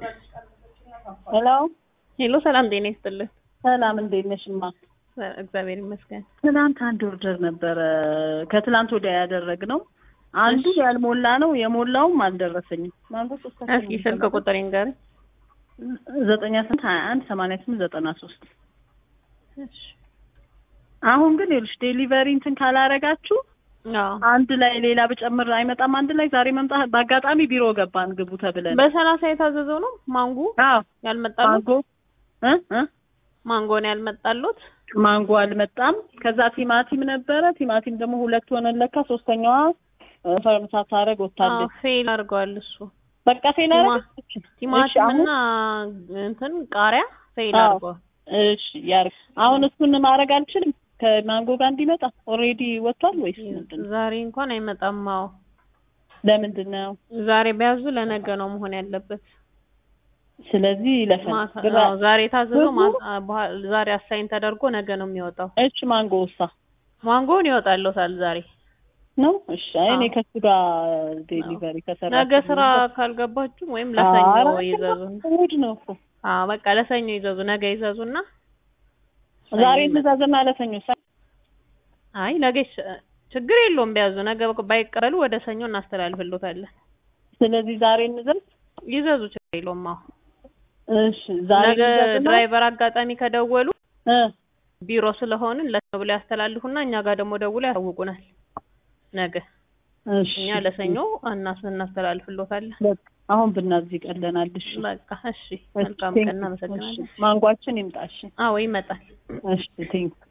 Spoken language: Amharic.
ሄሎ ሄሎ ሰላም ጤና ይስጥልን። ሰላም እንዴት ነሽ? እማ እግዚአብሔር ይመስገን። ትናንት አንድ ኦርደር ነበረ ከትላንት ወዲያ ያደረግነው አንዱ ያልሞላ ነው የሞላውም አልደረሰኝም። ማንጎ እስኪ ስልክ ቁጥር ይንገር። ዘጠኝ ስምንት ሀያ አንድ ሰማንያ ስምንት ዘጠና ሶስት አሁን ግን ይኸውልሽ ዴሊቨሪ እንትን ካላረጋችሁ አንድ ላይ ሌላ ብጨምር አይመጣም። አንድ ላይ ዛሬ መምጣት በአጋጣሚ ቢሮ ገባን ግቡ ተብለን በሰላሳ የታዘዘው ነው ማንጎ አዎ ያልመጣሉት ማንጎ እ እ ማንጎ ነው ያልመጣሉት። ማንጎ አልመጣም። ከዛ ቲማቲም ነበረ። ቲማቲም ደግሞ ሁለት ሆነን ለካ ሶስተኛዋ ፈርም ሳታረግ ወታለች። ፌል አድርገዋል እሱ በቃ ፌል አረገች። ቲማቲም እና እንትን ቃሪያ ፌል አዎ። አድርገዋል። እሺ ያርግ። አሁን እሱን ማድረግ አልችልም ከማንጎ ጋር እንዲመጣ ኦልሬዲ ወጥቷል ወይስ ምንድን ነው? ዛሬ እንኳን አይመጣም። አዎ ለምንድን ነው? ዛሬ በያዙ ለነገ ነው መሆን ያለበት። ስለዚህ ለፈን ማታ ግራ- አዎ፣ ዛሬ የታዘዘው ብሩ? ማ- በኋላ- ዛሬ አሳይን ተደርጎ ነገ ነው የሚወጣው። እሺ ማንጎ ውሳ ማንጎውን ይወጣልዎታል ዛሬ። ነው። እሺ አይ እኔ አዎ። ከሱ ጋር ዴሊቨሪ ከሰራ ነገ ስራ ካልገባችሁ ወይም ለሰኞ ይዘዙ። እሑድ ነው እኮ አዎ በቃ ለሰኞ ይዘዙ። ነገ ይዘዙና ዛሬ ሰኞ ትእዛዝና ለሰኞ ሳ- አይ ነገ ይሽ- ችግር የለውም ቢያዙ። ነገ ባይቀበሉ ወደ ሰኞ እናስተላልፍልዎታለን። ስለዚህ ዛሬ እንዘዝ። ይዘዙ፣ ችግር የለውም። አዎ እሺ ዛሬ ነገ እንዘዝና ድራይቨር አጋጣሚ ከደወሉ እ ቢሮ ስለሆንን ለሰኞ ብለው ያስተላልፉና እኛ ጋር ደግሞ ደውለው ያሳውቁናል። ነገ እሺ እኛ ለሰኞ እናስ እናስተላልፍልዎታለን። በቃ አሁን ብናዝ ይቀለናል። እሺ በቃ እሺ፣ መልካም ቀን። እናመሰግናለን። ማንጓችን ይምጣ። እሺ አዎ ይመጣል። እሺ ቴንክ